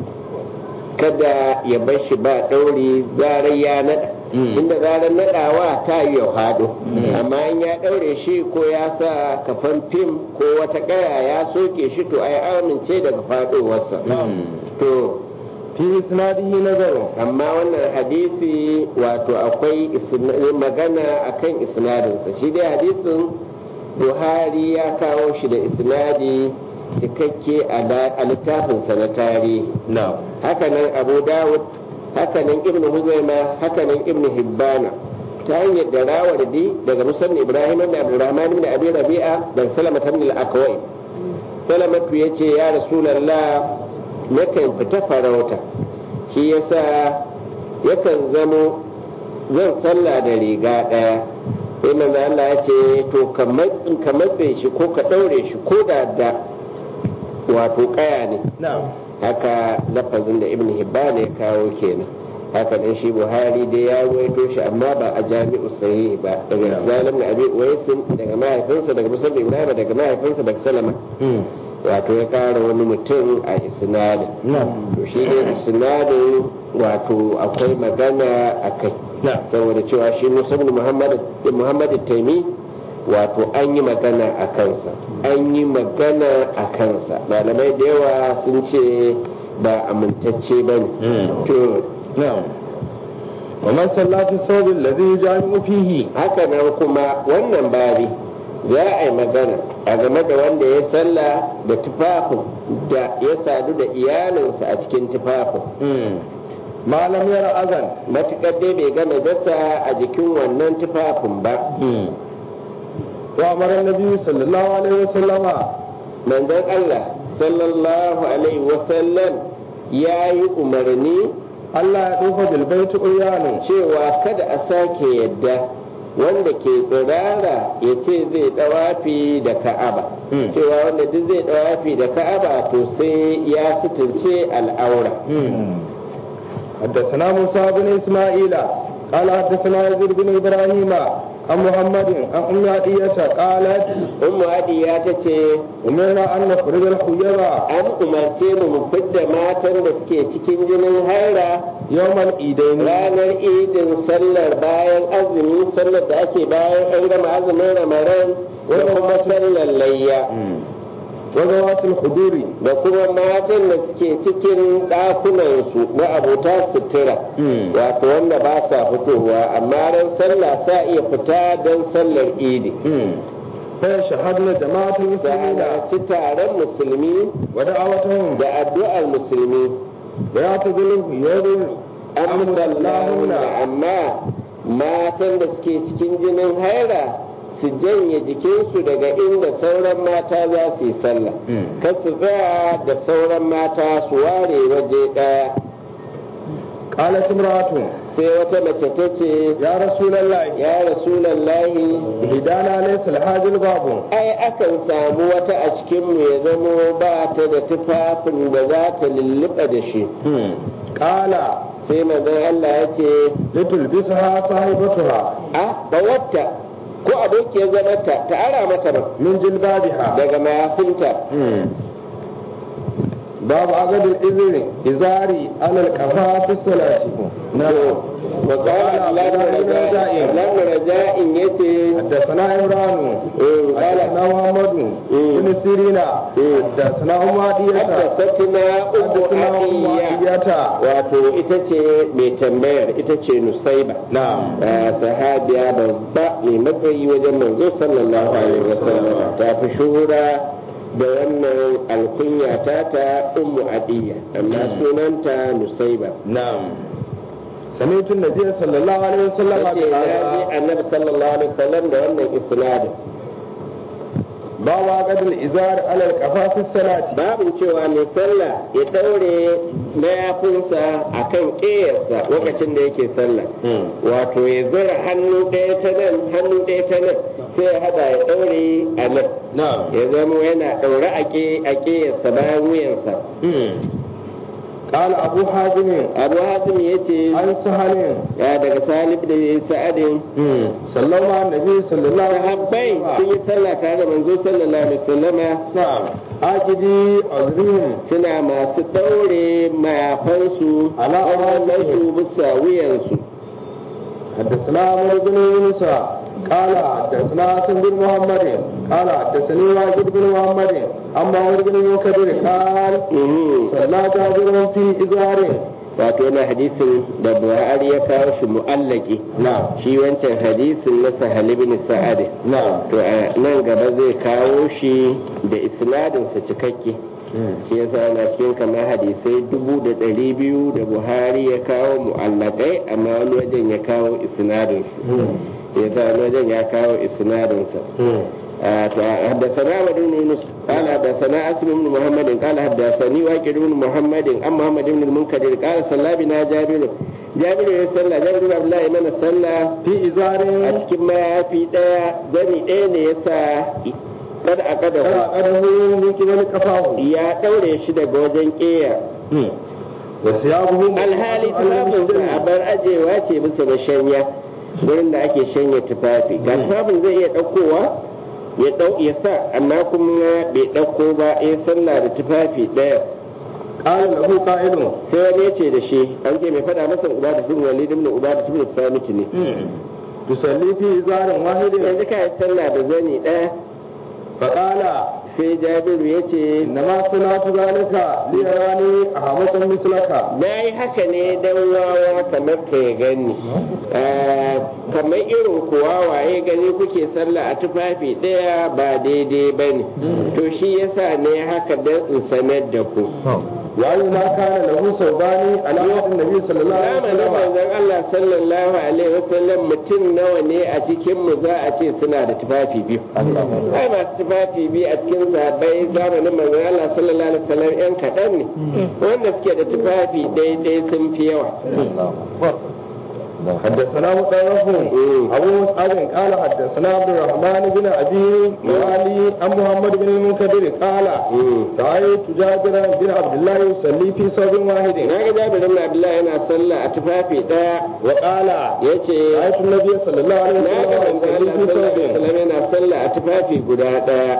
kada ya bar shi ba daure zarar ya nada inda zarar nadawa ta yi ya hado amma in ya daure shi ko ya sa kafan fim ko wata kaya ya soke shi to ai amince daga fadowarsa to fi isnadihi nazaru amma wannan hadisi wato akwai isna- magana akan isnadinsa shi dai hadisin buhari ya kawo shi da isnadi cikakke a da- a littafinsa na tarihi na'am hakanan abu dawud hakanan ibnu huzaima hakanan ibnu hibbana ta hanyar da rawardi daga musamman ibrahim ibn abdurrahman ibn abi rabi'a da salama ibn al-akwai salamatu yace ya rasulullah nakan fita farauta shi yasa yakan zamo zan sallah da riga daya sai manzo Allah ya ce to ka matsin ka matse shi ko ka daure shi ko da da wato kaya ne na'am haka lafazin da ibn hibban ya kawo kenan haka dan shi buhari dai ya ruwaito shi amma ba a jami'u sahihi ba daga salam na abi uwaisin daga mahaifinsa daga musa ibrahim daga mahaifinsa daga salama wato ya kara wani mutum a isnadin na'am to shi ne isnadin wato akwai magana a kai na'am saboda cewa shi musa ibn muhammad muhammad taimi wato an yi magana a kansa an yi magana a kansa malamai da yawa sun ce ba amintacce ba ne to na'am wa man sallati sawbil ladhi jami'u fihi haka nan kuma wannan bari za a yi magana a game da wanda ya salla da tufafin da ya sadu da iyalinsa a cikin tufafin malam yara azan matuƙar dai bai gama gasa a jikin wannan tufafin ba وأمر النبي صلى الله عليه وسلم manzon Allah sallallahu alaihi wasallam ya yi umarni ألا يطوف بالبيت عريان cewa kada a sake yadda wanda ke tsirara ya ce zai dawafi da ka'aba Hmm. cewa wanda duk zai dawafi da ka'aba to sai ya suturce al'aura حدثنا موسى بن إسماعيل قال حدثنا يزيد بن إبراهيم عن محمد عن أم عطية قالت ummu adiya ta ce أمرنا أن نخرج الخيرة an umarce mu mu fidda matan da suke cikin jinin haira يوم العيدين ranar idin sallar bayan azumi sallar da ake bayan an gama azumin ramadan da kuma sallar layya وذوات الحضور da kuma matan da suke cikin ɗakunansu na abota sutura wato wanda ba sa fitowa amma ran sallah sa iya fita don sallar idi فيشهدن جماعة المسلمين ci taron musulmi ودعوتهم da addu'ar musulmi ويعتزل الخيار an musallahuna amma matan da suke cikin jinin haira su janye jikinsu daga inda sauran mata za su yi sallah kar su tsaya da sauran mata su ware waje ɗaya قالت امرأة sai wata mace ta ce يا رسول الله ya rasulallahi هدانا ليس الحاجل باب ai akan samu wata a cikinmu ya zamo ba ta da tufafin da za ta lulluɓa da shi قال sai manzon Allah ya ce لتلبسها صاحبتها a bawatta ko abokiyar zamarta ta ara mata ba من جلبابها daga mayafinta باب عقد الإذن إزاري على الكفاء في الصلاة نعم وقال الله بن رجاء yace حدثنا عمران قال حدثنا محمد بن سيرين حدثنا أم عطية حدثتنا أم حدثنا أم عطية عطية wato ita ce mai tambayar ita ce nusaiba نعم Ah, sahabiya babba mai matsayi wajen manzo sallallahu alaihi wasallam ta fi shuhura da wannan alkunya ta ta ummu adiyya amma sunanta nusaiba نعم سمعت النبي صلى الله عليه وسلم tace na ji قال annabi sallallahu alaihi wasallam da wannan isnadin باب عقد الإزار على الكفاء في الصلاة babin cewa mai sallah ya daure mayafinsa a kan ƙeyarsa lokacin da yake sallah wato ya zura hannu ɗaya ta nan hannu ɗaya ta nan sai ya hada ya daure a nan نعم ya zama yana daure a ƙe- a ƙeyarsa bayan wuyansa قال أبو حازم abu hasim ya ce عن سهل ya daga salib da sa'adin صلى الله على النبي صلى الله عليه sahabbai sun وسلم yi sallah tare da manzo sallallahu alaihi wasallama نعم آجدي عذرهم suna masu daure mayafansu Ala su bisa wuyansu حدثنا عمرو بن يونس قال حدثنا حسن بن محمد قال حدثني واجد بن محمد عن معمر بن منكدر قال Mhm. صلى جابر في إزار wato yana hadisin da buhari ya kawo shi mu'allaki نعم shi wancan hadisin na sahal ibn sa'ad نعم to a nan gaba zai kawo shi da isnadinsa cikakke shi yasa ana cikin kamar hadisai dubu da ɗari biyu da buhari ya kawo mu'allakai amma wani wajen ya kawo isnadinsu ya sa wani wajen ya kawo isnadinsa حدثنا عبد بن يونس قال حدثنا اسم بن محمد قال حدثني واكد بن محمد عن محمد بن المنكدر قال صلى بنا جابر جابر يصلى جابر بن عبد الله من صلى في إزار a cikin mayafi ɗaya zani ɗaya ne ya sa kada a kada قرأه من قبل كفاه ya ɗaure shi daga wajen ƙeya وثيابه alhali tufafinsa a bar ajewa ce bisa da shanya wurin da ake shanya tufafi ga tufafin zai iya ɗaukowa ya ɗau ya sa amma kuma bai ɗauko ba ya sallah da tufafi ɗaya قال له قائل sai wani ya ce da shi an ce mai faɗa masa uba da tun walid ibn uba da tun samiti ne تصلي في إزار واحد yanzu ka yi sallah da zani ɗaya فقال sai jabiru ya ce إنما صنعت ذلك ليراني أحمق مثلك na yi haka ne don wawa kamar ka ya gani Ah, kamar irin kuwa waye gani kuke sallah a tufafi ɗaya ba daidai ba ne to shi yasa ne haka don in sanar da ku وأي ما كان له ثوبان على عهد النبي صلى الله عليه zamanin وسلم manzon Allah sallallahu alaihi wasallam mutum nawa ne a cikin mu za a ce suna da tufafi biyu ai masu tufafi biyu a cikin sahabbai zamanin manzon Allah sallallahu alaihi wasallam yan kaɗan ne wanda suke da tufafi daidai sun fi yawa حدثنا مطرف أبو مصعب قال حدثنا عبد الرحمن بن أبي موالي عن محمد بن المنكدر قال رأيت جابر بن عبد الله يصلي في صوب واحد na ga Jabir ibn Abdullah yana sallah a tufafi daya وقال yace رأيت النبي صلى الله عليه na ga وسلم manzon يصلي Allah في sallallahu alaihi صوب wasallam yana sallah a tufafi guda daya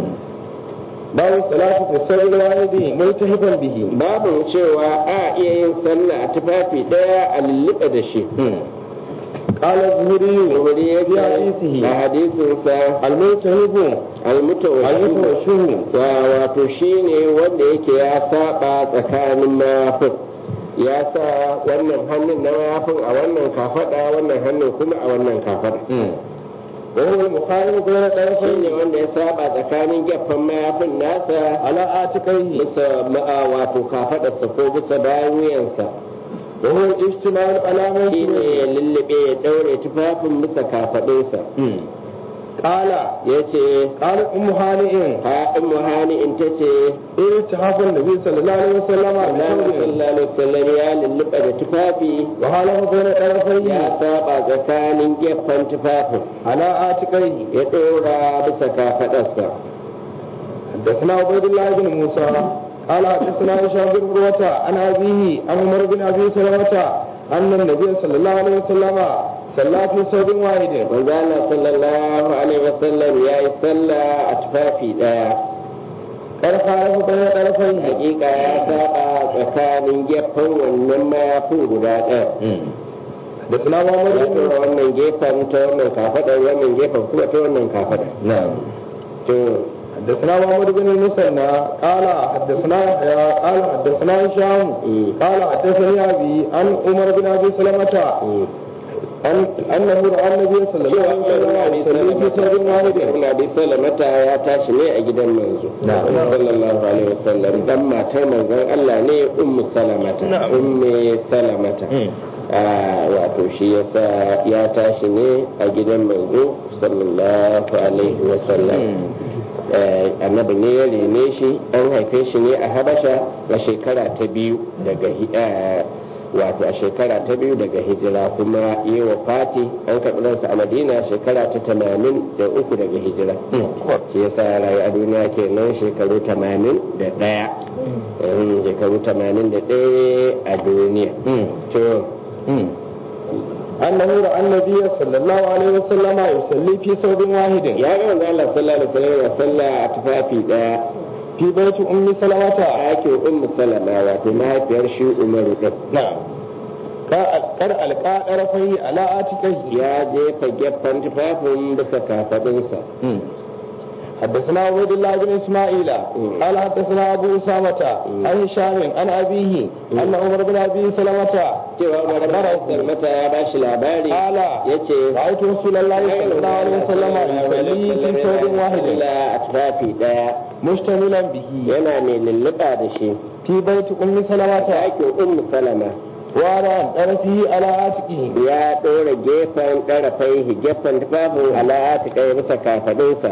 باب الصلاة في الصوب الواحد ملتهبا به babu cewa a iya yin sallah a tufafi daya a lulluɓe da shi قال الزهري wuri ya في حديثه a hadisinsa الملتهب almutawashihu المتوشم wa wato shine wanda yake ya saba tsakanin mayafin ya sa wannan hannun na mayafin a wannan kafada wannan hannun kuma a wannan kafada وهو المخالف بين shine الطرفين wanda ya saba tsakanin gefen mayafin nasa على آتقيه bisa ma'a wato kafadarsa ko bisa bayan wuyansa وهو الاشتمال على shine منكبه ya lullube ya daure tufafin bisa kafadinsa قال ya ce قال أم هانئ haɗin muhani in ta ce التحف النبي صلى الله عليه وسلم Annabi بثوب sallallahu alaihi wasallam ya lulluɓa da tufafi وحاله بين ya طرفيه saba tsakanin gefen tufafin على آتقيه ya ɗora bisa kafaɗarsa حدثنا عبيد الله بن موسى قال حدثنا هشام بن عروة عن أبيه عن عمر بن أبي سلمة أن النبي صلى الله عليه وسلم صلى في صوب واحد manzo Allah sallallahu alaihi wasallam ya yi sallah a tufafi ɗaya قد خالف بين طرفيه hakika ya saba tsakanin gefen wannan mayafin guda ɗaya حدثنا محمد ya بن ɗora wannan gefen ta wannan kafaɗar wannan gefen kuma ta wannan kafaɗar نعم to حدثنا محمد بن المثنى قال حدثنا يحيى قال حدثنا هشام مم. قال حدثني ابي عن عمر بن ابي سلمة أن أنه رأى النبي صلى الله cewa عليه وسلم يصلي في ثوب واحد Ibn Abi Salamata ya tashi ne a gidan manzo Na'am. sallallahu alaihi wasallam dan matar manzon Allah ne ummu salamata Na'am. ummu salamata Ah, wato shi yasa ya tashi ne a gidan manzo sallallahu alaihi wasallam Eh, annabi ne ya rene shi an haife shi ne a habasha a shekara ta biyu daga hi- eh, wato a shekara ta biyu daga hijira kuma yi wa fati an karɓi ransa a madina shekara ta tamanin da uku daga hijira shi yasa ya rayu a duniya kenan shekaru tamanin da ɗaya Eh, shekaru tamanin da ɗaya a duniya to أنه رأى النبي صلى الله عليه وسلم يصلي في ثوب واحد ya ga manzo Allah sallallahu alaihi wasallam ya salla a tufafi ɗaya في بيت أم سلمة a yakin ummu salama wato mahaifiyar shi umaru ɗin نعم قد ألقى طرفيه على آتقيه ya jefa gefen tufafin bisa kafaɗinsa حدثنا عبيد الله بن اسماعيل قال حدثنا ابو اسامه عن هشام عن ابيه ان عمر بن ابي سلمه cewa umar bin salmata ya ba shi labari قال ya ce رايت رسول الله صلى الله عليه وسلم يصلي في ثوب واحد a tufafi ɗaya مشتملا به yana mai lulluɓa da shi في بيت ام سلمه yakin ummu salama وعلى طرفه على عاتقه ya ɗora gefen ɗarafai gefen tufafin ala'ati kai bisa kafaɗinsa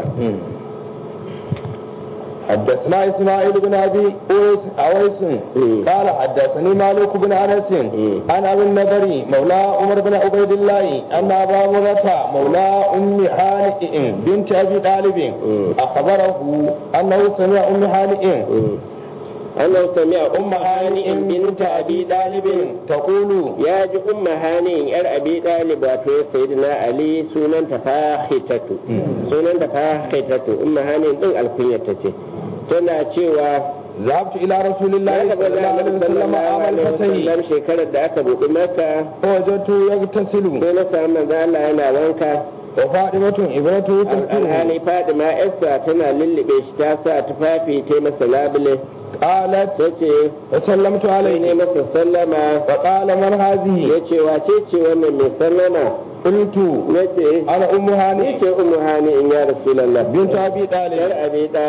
حدثنا اسماعيل بن ابي اويس اويس مم. قال حدثني مالك بن انس مم. عن ابي النضري مولى عمر بن عبيد الله ان ابا مرة مولى ام حانئ بنت ابي طالب مم. اخبره انه سمع ام حانئ annan sami a umma hani'in binta abi ɗalibin تقول ya ji umma hani'in yar abi ɗalib wato ya sayyidina ali sunanta fahitatu sunanta fahitatu umma hani'in din alkunyarta ce tana cewa ذهبت الى رسول الله ya صلى الله عليه وسلم عام الفتح wasallam shekarar da aka buɗi maka فوجدته يغتسل sai na samu manzo Allah yana wanka وفاطمة ابنته تغتسل alhali fadima yarsa tana lullube shi ta sa tufafi ta masa labule قالت ta ce فسلمت sai ne عليه masa sallama فقال من هذه ya ce wace ce wannan mai sallama قلت ya ce انا ام ni هانئ ce umu hani in ya rasulallah بنت ابي yar طالب abi talib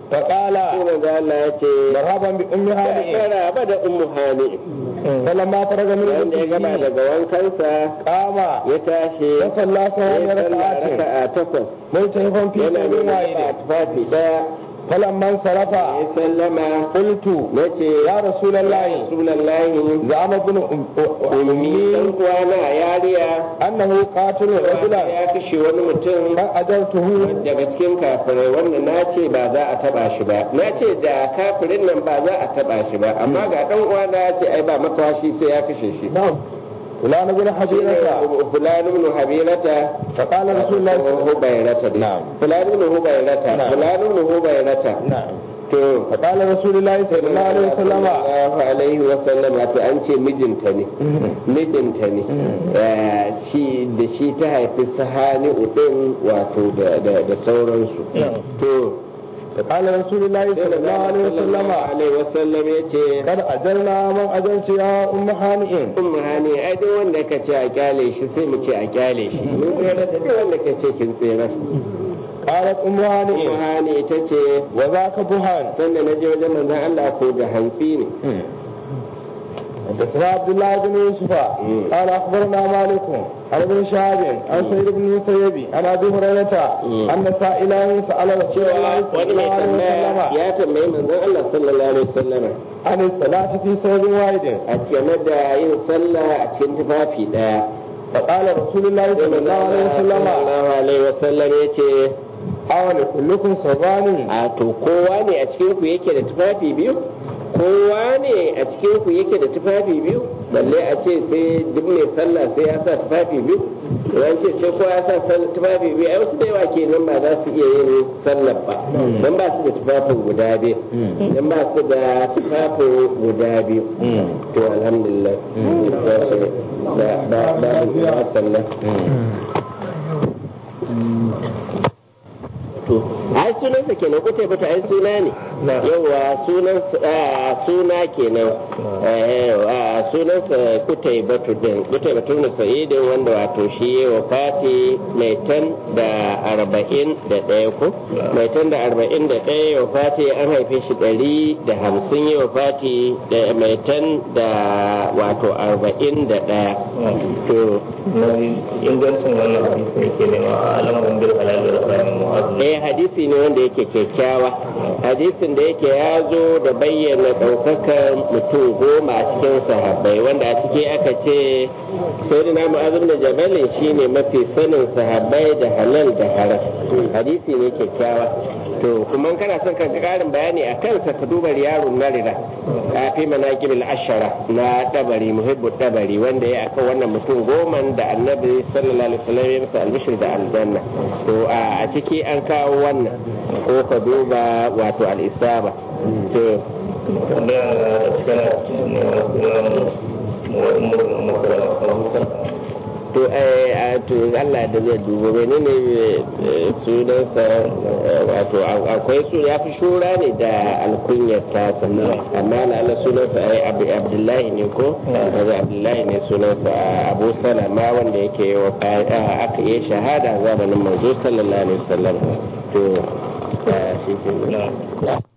فقال sai manzo Allah ya ce مرحبا بأم هانئ kara ba da ummu hani فلما فرغ من wanda ya gaba غسله daga wankansa قام ya tashi فصلى ya ثمانية sallah ركعات raka'a takwas ملتهفا في yana سبيل nuna ba واحد tufafi daya فلما انصرف ya sallama قلت nace يا رسول الله rasulullahi زعم ابن أم- ummi dan أمي uwana yariya أنه قاتل رجلا ya kashe wani mutum فأجرته daga cikin kafirai wanda na ce ba za a taba shi ba na ce da kafirin nan ba za a taba shi ba amma ga dan uwana ya ce ai ba makawashi sai ya kashe shi نعم فلان بن حبيرة fulani ibn habirata فقال رسول الله صلى الله عليه hubairata Na'am. fulani ibn hubairata Na'am. fulani ibn hubairata وسلم نعم to فقال رسول الله صلى الله عليه وسلم sallallahu alaihi wasallam wato an ce mijinta ne mijinta ne Eh, shi da shi ta haifi sahani udin wato da da da sauransu to فقال رسول الله صلى الله عليه وسلم alaihi wasallam ya ce قد أجرنا من أجرت يا أم هانئ umma hani ai duk wanda ka ce a kyale shi sai mu ce a kyale shi mun tsere da duk wanda ka ce kin tsere قالت أم umma هانئ hani ita ce وذاك بهان sanda na je wajen manzon Allah ko da hantsi ne حدثنا عبد الله بن يوسف مم. قال اخبرنا مالك عن ابن شهاب عن سيد بن المسيب عن ابي هريره مم. ان سائلا سال رسول الله صلى wani الله mai عليه tambaya وسلم ya tambayi manzon Allah sallallahu alaihi wasallam عن الصلاه في ثوب واحد a game da yin sallah a cikin tufafi daya فقال رسول الله sai صلى الله عليه وسلم sallallahu alaihi wasallam ya ce أول كلكم صبان a to kowa ne a cikin ku yake da tufafi biyu kowa ne a cikin ku yake da tufafi biyu balle a ce sai duk mai sallah sai ya sa tufafi biyu ran ce sai kowa ya sa sall- tufafi biyu ai wasu da yawa kenan ba za su iya yin sallar ba dan ba su da tufafin guda biyu dan ba su da tufafin guda biyu to alhamdulillah da da da da sallah to ai sunansa kenan kutai bata ai suna ne yawa sunan suna kenan eh a sunansa kutai batu din kutai batu ne sa'idin wanda wato shi ya wafati mai tan da arba'in da ɗaya ko mai tan da arba'in da ɗaya ya wafati an haife shi ɗari da hamsin ya wafati da mai tan da wato arba'in da ɗaya to ingancin wannan hadisi ne ke nema a al'amarin bil halal da haramin mu'azzu eh hadisi ne wanda yake kyakkyawa hadisin da yake ya zo da bayyana ɗaukakan mutum goma a cikin sahabbai wanda a ciki aka ce sayyidina mu'azim da jabalin shine mafi sanin sahabbai da halal da haram hadisi ne kyakkyawa to kuma in kana son ka ga ƙarin bayani a kansa ka duba riyarun narira a fi manaqibul ashara na dabari muhibbu dabari wanda ya akan wannan mutum goma da annabi sallallahu alaihi wasallam ya masa albishir da aljanna to a ciki an kawo wannan ko ka duba wato al-isaba to wanda ya cikin neman sunan mu'azzu musalama to eh a to Allah da zai dubo menene eh, sunansa eh, wato a- akwai su ya fi shura ne da alkunyar tasa amma na Allah sunansa ai Ab- Abdullahi ne ko daga Abdullahi ne sunansa Abu Salama wanda yake yi wa aka yi shahada zamanin manzo sallallahu alaihi wasallam to eh, shi ke